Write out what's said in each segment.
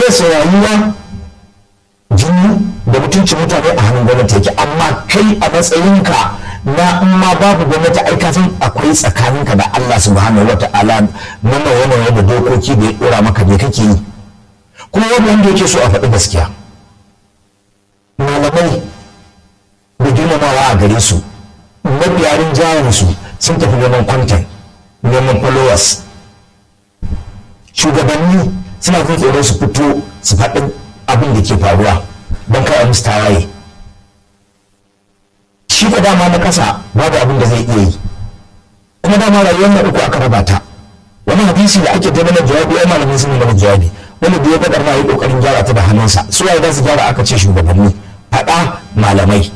su rayuwa jini da mutuncin mutane a hannun gwamnati yake amma kai a matsayinka na in ma babu gwamnati ai ka san akwai tsakaninka da Allah subhanahu wata'ala na nawa da dokoki da ya dora maka me kake yi kuma wani wanda yake so a faɗi gaskiya malamai da girmamawa a gare su mabiyarin jayin su sun tafi neman content neman followers shugabanni suna jin tsoron su fito su faɗi abin da ke faruwa don kai a musu tawaye shi da dama na ƙasa babu abin da zai iya yi kuma dama rayuwar na uku aka raba ta wani hadisi da ake tabbata jawabi ai malamin sun mana jawabi wani da ya gadar ma yi kokarin gyara ta da hannunsa su waye za su gyara aka ce shugabanni faɗa malamai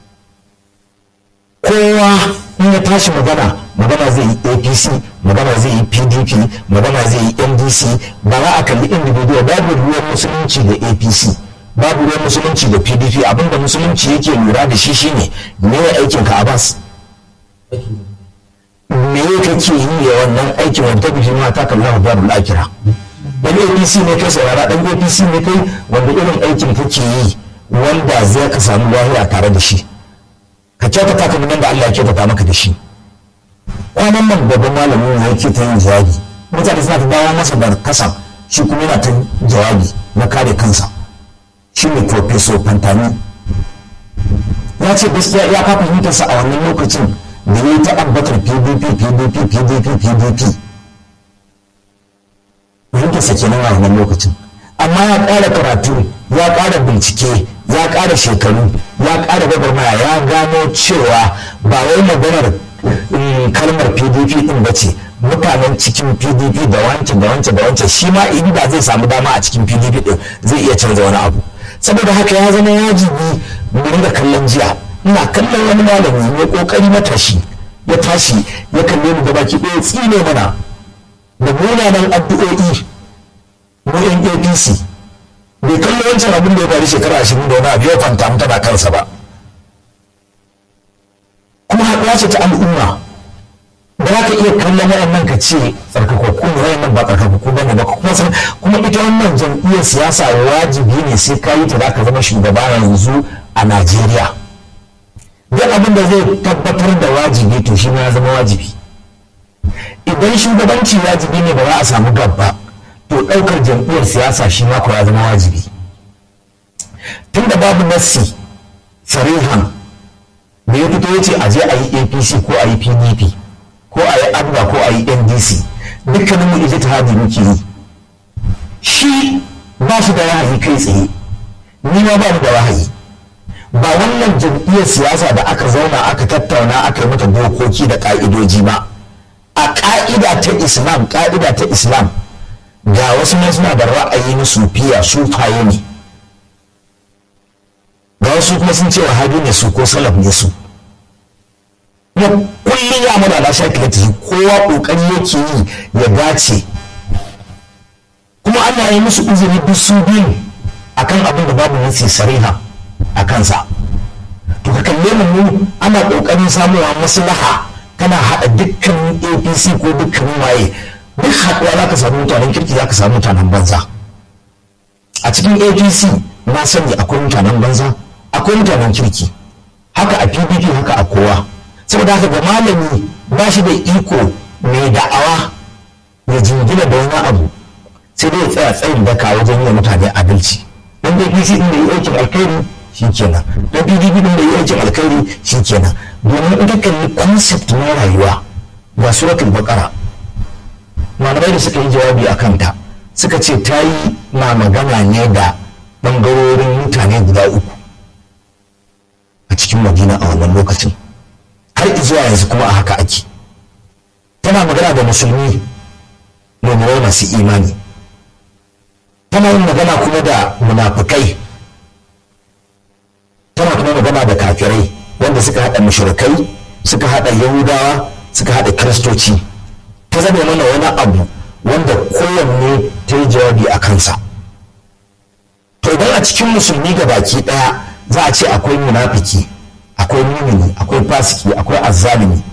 kowa in ya tashi magana magana zai yi apc magana zai yi pdp magana zai yi ndc ba za a kalli individual babu ruwan musulunci da apc babu ruwan musulunci da pdp abinda musulunci yake lura da shi shine me ya aikin ka abbas me ya kake yi ya wannan aikin wanda tafi ma ta kalla babu akira dan apc ne kai saurara dan apc ne kai wanda irin aikin kake yi wanda zai ka samu lahira tare da shi ka kyautata ka nan da Allah ya kyautata maka da shi kwanan nan babban malamin ne yake ta yin jawabi mutane suna ta dawo masa da kasan shi kuma yana ta jawabi na kare kansa shi ne professor fantani ya ce gaskiya ya kafa fahimtarsa a wannan lokacin da ya yi ta ambatar pdp pdp pdp pdp fahimtarsa kenan a wannan lokacin amma ya ƙara karatu ya ƙara bincike ya ƙara shekaru ya ƙara gwagwarmaya ya gano cewa ba wai maganar kalmar pdp din ba ce mutanen cikin pdp da wancan da wancan da wancan shi ma inda zai samu dama a cikin pdp din zai iya canza wani abu saboda haka ya zama wajibi mu ringa kallon jiya ina kallon wani malami mai kokari matashi ya tashi ya kalle mu gabaki ɗaya tsine mana da munanan addu'o'i mu yan apc bai kallo wancan abin da ya faru shekara ashirin da wani abu ya kwanta mu tana kansa ba kuma haɗuwa ce ta al'umma ba za ka iya kallon wayannan ka ce tsarkakakku ne wayannan ba tsarkakakku ba ne ba kuma san kuma ita wannan jam'iyyar siyasa wajibi ne sai ka yi ta za ka zama shugaba yanzu a najeriya duk abin da zai tabbatar da wajibi to shi ma ya zama wajibi idan shugabanci wajibi ne ba za a samu gaba to ɗaukar jam'iyyar siyasa shi ma ya zama wajibi tun da babu nassi sarihan da ya fito ya ce a je a yi apc ko a yi pdp ko a yi abba ko a yi ndc dukkanin mu ije ta muke yi shi ba shi da wahayi kai tsaye ni ma ba da wahayi ba wannan jam'iyyar siyasa da aka zauna aka tattauna aka yi mata dokoki da ka'idoji ba a ka'ida ta islam ka'ida ta islam ga wasu ne suna da ra'ayi na sufiya sufaye ne ga wasu kuma sun ce wahabi ne su ko salaf ne su kuma kullum ya mana na sha kilati kowa kokari yake yi ya dace kuma ana yi musu uzuri duk su biyu akan abin da babu nasi sariha a kansa to ka kalle mu ana kokarin samuwa maslaha kana haɗa dukkan apc ko dukkan waye duk haɗuwa za ka samu mutanen kirki za ka samu mutanen banza a cikin apc na sani akwai mutanen banza akwai mutanen kirki haka a pdp haka a kowa saboda haka ga malami ba shi da iko mai da'awa ya jingina da wani abu sai dai ya tsaya tsayin daka wajen yi mutane adalci dan apc din da yi aikin alkhairi shi kenan dan pdp din da yi aikin alkhairi shi kenan domin in ka kalli concept na rayuwa ga suratul baqara malamai da suka yi jawabi a kanta suka ce ta yi na magana ne da ɓangarorin mutane guda uku a cikin madina a wannan lokacin har zuwa yanzu kuma a haka ake tana magana da musulmi mummurai masu imani tana yin magana kuma da munafukai tana kuma magana da kafirai wanda suka haɗa mushrikai suka haɗa yahudawa suka haɗa kiristoci ta zama mana wani abu wanda kowanne ta yi jawabi a kansa to idan a cikin musulmi ga baki ɗaya za a ce akwai munafiki akwai mumini akwai fasiki akwai azzalimi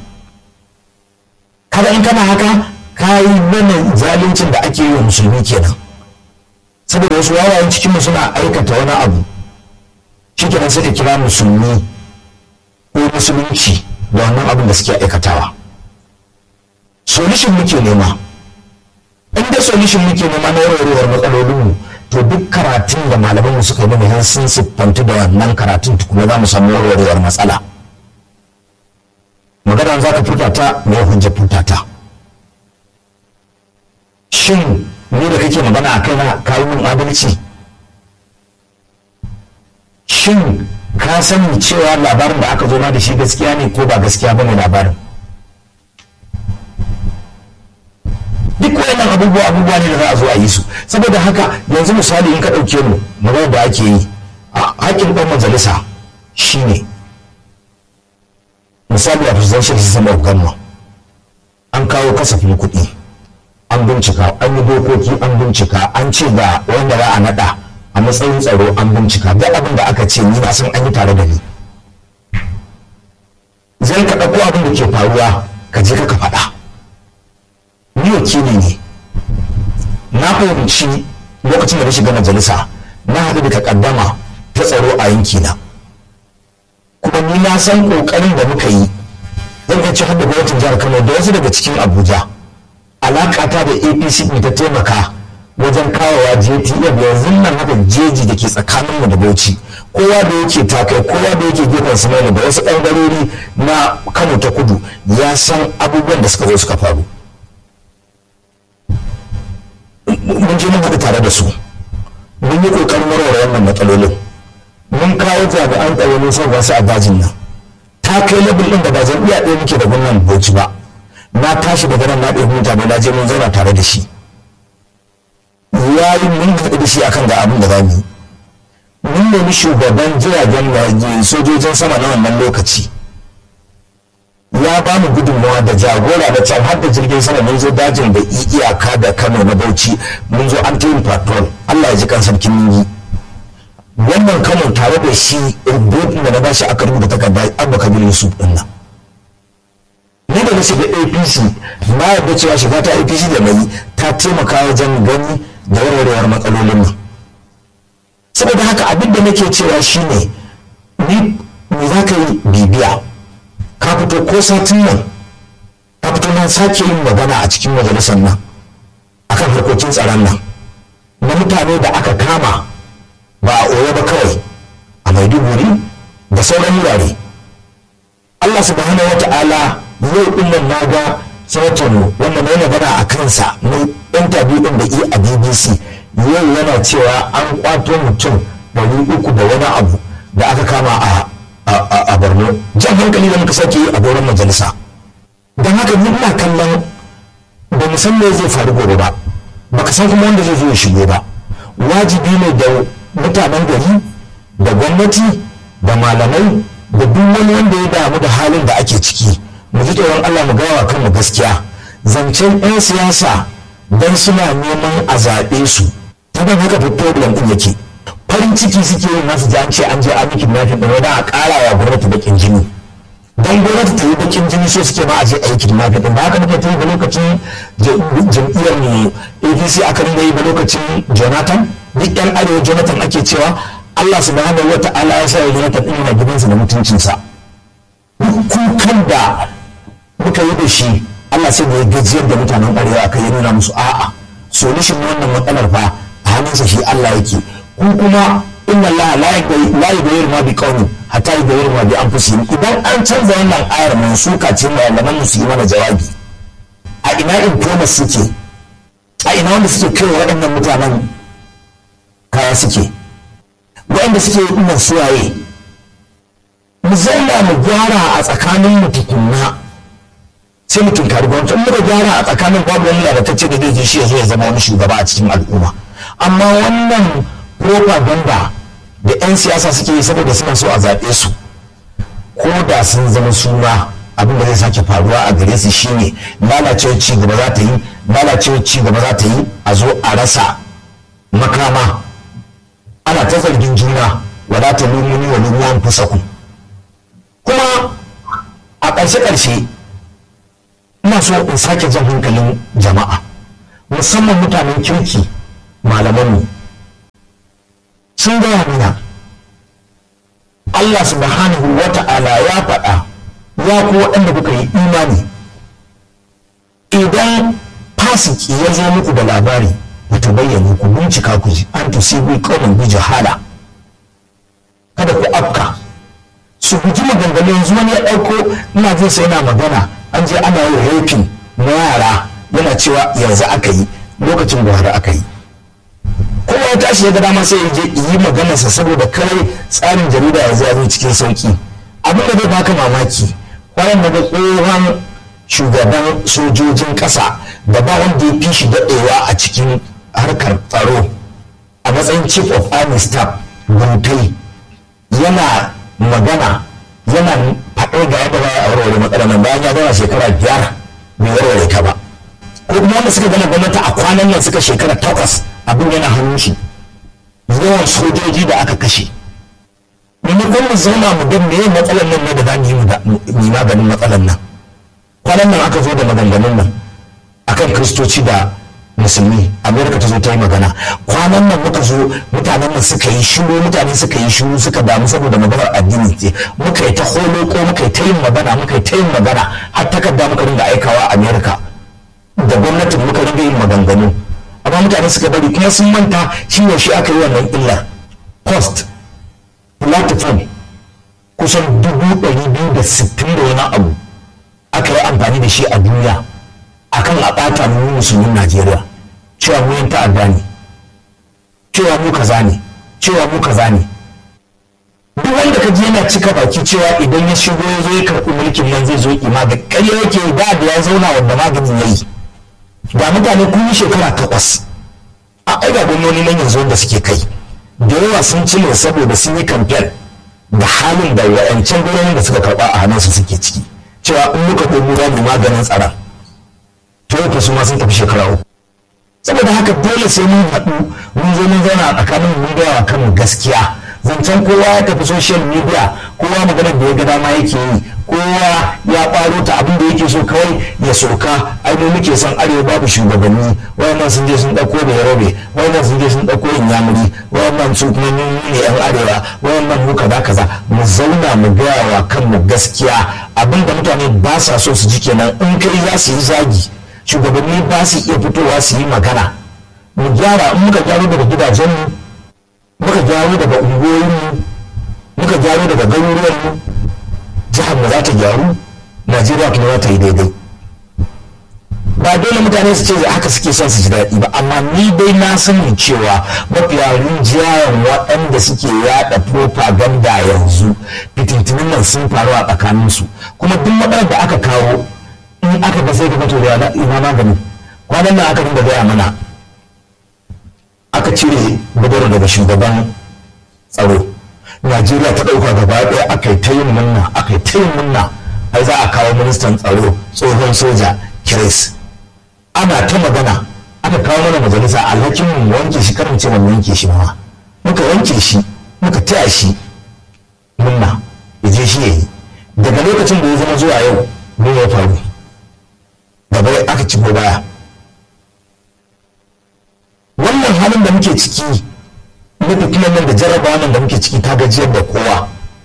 kada in kana haka ka yi mana zaluncin da ake yi wa musulmi kenan saboda wasu wawayen cikinmu suna aikata wani abu shi kenan sai ka kira musulmi ko musulunci da wannan abin da suke aikatawa solution muke nema inda solution muke nema na warwarewar matsalolinmu to duk karatun da malamanmu suka yi mana sun siffantu da wannan karatun tukuna za mu samu warwarewar matsala magana za ka furta ta me hujja furta ta shin ni da kake magana a kaina ka yi min adalci shin ka sani cewa labarin da aka zo ma da shi gaskiya ne ko ba gaskiya ba ne labarin duk wayannan abubuwa abubuwa ne da za a zo a yi su saboda haka yanzu misali in ka ɗauke mu magana da ake yi a haƙƙin ɗan majalisa shine misali a presidential system of government an kawo kasafin kuɗi an bincika an yi dokoki an bincika an ce ga wanda za a naɗa a matsayin tsaro an bincika duk abin da aka ce ni na san an yi tare da ni zai ka ɗauko abin da ke faruwa ka je ka faɗa ni wakili ne na fahimci lokacin da na shiga majalisa na haɗu da takaddama ta tsaro a yankina kuma ni na san ƙoƙarin da muka yi zan iya ci da gwamnatin jihar kano da wasu daga cikin abuja alaƙata da apc ne ta taimaka wajen kawowa jtf yanzu nan haka jeji da ke tsakaninmu da bauchi kowa da yake takai kowa da yake gefen samaila da wasu ɓangarori na kano ta kudu ya san abubuwan da suka zo suka faru mun je mun haɗu tare da su mun yi ƙoƙarin warware wannan matsalolin mun kawo jami'an tsaro mun san wasu a dajin nan ta kai labin ɗin da ba jam'iyya ɗaya muke da gwamnan bauchi ba na tashi daga nan na ɗaya mutane na je mun zauna tare da shi ya yi mun haɗu da shi akan ga abin da za mu yi mun nemi shugaban jiragen sojojin sama na wannan lokaci ya ba mu gudunmawa da jagora da can har da jirgin sama mun zo dajin da iyaka da kano na bauchi mun zo an tayin patrol allah ya ji kan sarkin ningi wannan kano tare da shi rubutun da na bashi aka rubuta takarda abba kabir yusuf din nan ni da na shiga apc na yarda cewa shiga ta apc da mai ta taimaka wajen gani da warwarewar matsalolin nan saboda haka abin da nake cewa shine ni me za ka yi bibiya ka fito ko satin nan ka fito na sake yin magana a cikin majalisar nan akan harkokin tsaron nan na mutane da aka kama ba a oyo ba kawai a maiduguri da sauran wurare allah subhanahu wa ta'ala yau din nan na ga sanatan wanda mai magana a kansa na interview din da yi a bbc yau yana cewa an kwato mutum ɗari uku da wani abu da aka kama a a borno jan hankali da muka sake yi a goron majalisa don haka ni ina kallon ba mu san me zai faru gobe ba baka san kuma wanda zai zo ya shigo ba wajibi ne da mutanen gari da gwamnati da malamai da duk wani wanda ya damu da halin da ake ciki mu ji tsoron Allah mu gawa kanmu gaskiya zancen 'yan siyasa don suna neman a zaɓe su ta ban haka problem ɗin yake farin ciki suke yin nasu an ce an je an miki mafi ɗin wadda a ƙara wa gwamnati bakin jini don gwamnati ta yi bakin jini so suke ma a je a yi kidnapping ɗin ba haka nake ta yi ba lokacin jam'iyyar mu apc aka rinda yi ba lokacin jonathan duk yan arewa jonathan ake cewa allah subhanahu wa ta'ala ya sa ya jonathan ɗin yana gidansa da mutuncinsa kukan da muka yi da shi allah sai da ya gajiyar da mutanen arewa aka yi nuna musu a'a solution wannan matsalar fa a hannunsa shi allah yake ku kuma inna Allah la yughayyiru ma bi qaumin hatta yughayyiru ma bi anfusihim idan an canza wannan ayar mun suka ce malaman mu su yi mana jawabi a ina informers suke a ina wanda suke kai waɗannan mutanen kaya suke waɗanda suke yi nan suwaye mu zauna mu gyara a tsakanin mu tukunna sai mu tunkari gwamnati in muka gyara a tsakanin babu wani lalatacce da zai je shi ya zo ya zama wani shugaba a cikin al'umma amma wannan propaganda da 'yan siyasa suke yi saboda suna so a zaɓe su ko da sun zama suna abin da zai sake faruwa a gare su shine lalacewar ci gaba za ta yi lalacewar ci gaba za ta yi a zo a rasa makama ana ta zargin juna wala ta lumuni wa lumuwan fusaku kuma a ƙarshe-ƙarshe ina so in sake jan hankalin jama'a musamman mutanen kirki malamanmu sun gaya mana Allah subhanahu wa ta'ala ya faɗa ya ku waɗanda kuka yi imani idan fasiki ya zo muku da labari ta bayyana ku bincika ku ji an tusibu qauman bi jahala kada ku afka su guji maganganu yanzu wani ya ɗauko ina jin sai yana magana an je ana yin rafin na yara yana cewa yanzu aka yi lokacin buhari aka yi kowa ya tashi ya ga dama sai ya je yi maganarsa saboda kare tsarin jarida yanzu ya zo cikin sauki abin da zai baka mamaki kwanan daga tsohon shugaban sojojin ƙasa da ba wanda ya fi shi daɗewa a cikin harkar tsaro a matsayin chief of army staff guntai yana magana yana faɗo ga yadda za a warware matsalar nan bayan ya gama shekara biyar bai warware ta ba ko kuma wanda suka gama gwamnati a kwanan nan suka shekara takwas abin yana hannun shi yawan sojoji da aka kashe maimakon mu zauna mu ga meye matsalar nan ne da za mu yi maganin matsalar nan kwanan nan aka zo da maganganun nan akan kristoci da musulmi amerika ta zo ta yi magana kwanan nan muka zo mutanen nan suka yi shiru mutane suka yi shiru suka damu saboda maganar addini ce muka yi ta holo ko muka yi ta yin magana muka yi ta yin magana har takarda muka ringa aikawa amerika da gwamnatin muka ringa yin maganganu amma mutane suka bari kuma sun manta shi ne shi aka yi wannan illar post platform kusan dubu ɗari biyu da sittin da wani abu aka yi amfani da shi a duniya akan a ɓata mu musulmin najeriya cewa mu yin ta'adda ne cewa mu kaza ne cewa mu kaza ne duk wanda ka ji yana cika baki cewa idan ya shigo ya zo ya karɓi mulkin nan zai zo ima da ƙarya yake da da ya zauna wanda maganin ya yi da mutane kun yi shekara takwas a aiga gwamnoni nan yanzu wanda suke kai da yawa sun cire saboda sun yi kamfen da halin da wa'ancan gwamnonin da suka karɓa a hannunsu suke ciki cewa in muka ɗogo za mu maganin tsaron to yau su ma sun tafi shekara uku saboda haka dole sai mun haɗu mun zo mun zauna a tsakanin mun gaya wa kanmu gaskiya zancen kowa ya tafi social media kowa maganar da ya ga dama yake yi kowa ya ɓaro ta abin da yake so kawai ya soka ai mu muke son arewa babu shugabanni wayannan sun je sun ɗauko da yarobe wayannan sun je sun ɗauko inyamuri wayannan su kuma mun ne yan arewa wayannan mu kaza kaza mu zauna mu gaya wa kanmu gaskiya abin da mutane ba sa so su ji kenan in kai za su yi zagi shugabanni ba su iya fitowa su yi magana mu gyara in muka gyaro daga gidajenmu muka gyaro daga unguwoyinmu muka gyaro daga garuruwanmu jihar mu za ta gyaru najeriya kuma za ta yi daidai ba dole mutane su ce haka suke son su ji daɗi ba amma ni dai na sani cewa mafiya rinjayen waɗanda suke yaɗa propaganda yanzu fitintunan nan sun faru a tsakaninsu kuma duk matsalar da aka kawo in aka ga sai ka fito da ina magani kwanan nan aka dinga gaya mana aka cire gudanar daga shugaban tsaro najeriya ta ɗauka gaba ɗaya aka yi ta yin munna aka yi ta yin munna ai za a kawo ministan tsaro tsohon soja kiris ana ta magana aka kawo mana majalisa alhakin mu wanke shi karin ce mu wanke shi ma muka wanke shi muka taya shi munna ya je shi yayi daga lokacin da ya zama zuwa yau me ya faru gaba aka ci baya wannan halin da muke ciki na fitilan nan da jarrabawa nan da muke ciki ta gajiyar da kowa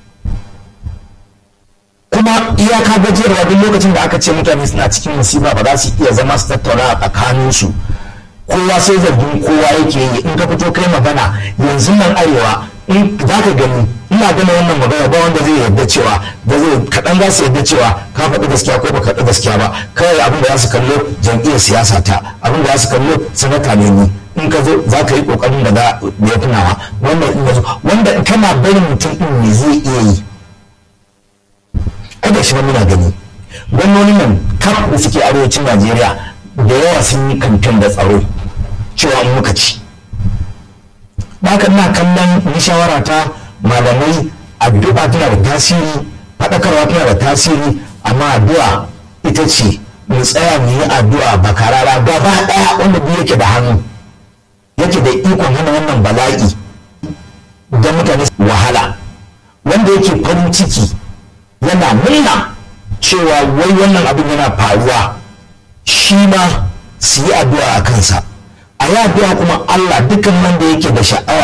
kuma iyaka gajiyarwa duk lokacin da aka ce mutane suna cikin musiba ba za su iya zama su tattauna a tsakaninsu kowa sai zargin kowa yake yi in ka fito kai magana yanzu nan arewa in za ka gani ina gana wannan magana ba wanda zai yarda cewa da zai kaɗan za su yarda cewa ka faɗi gaskiya ko ba faɗi gaskiya ba kawai abin da za su kallo jam'iyyar siyasa ta abin da za su kallo sanata ne ni in ka zo za ka yi ƙoƙarin da ya fi nawa wannan in zo wanda kana barin mutum ɗin ne zai iya yi ai da shi muna gani gwamnonin nan kaf da suke arewacin najeriya da yawa sun yi kamfen da tsaro cewa muka ci haka ina kallon ni shawara ta malamai addu'a tana da tasiri faɗakarwa tana da tasiri amma addu'a ita ce mu tsaya mu yi addu'a ba karara gaba ɗaya wanda biyu yake da hannu yake da ikon hana wannan bala'i don mutane wahala wanda yake farin ciki yana murna cewa wai wannan abin yana faruwa shi ma su yi addu'a a kansa a yi addu'a kuma Allah dukkan wanda yake da sha'awa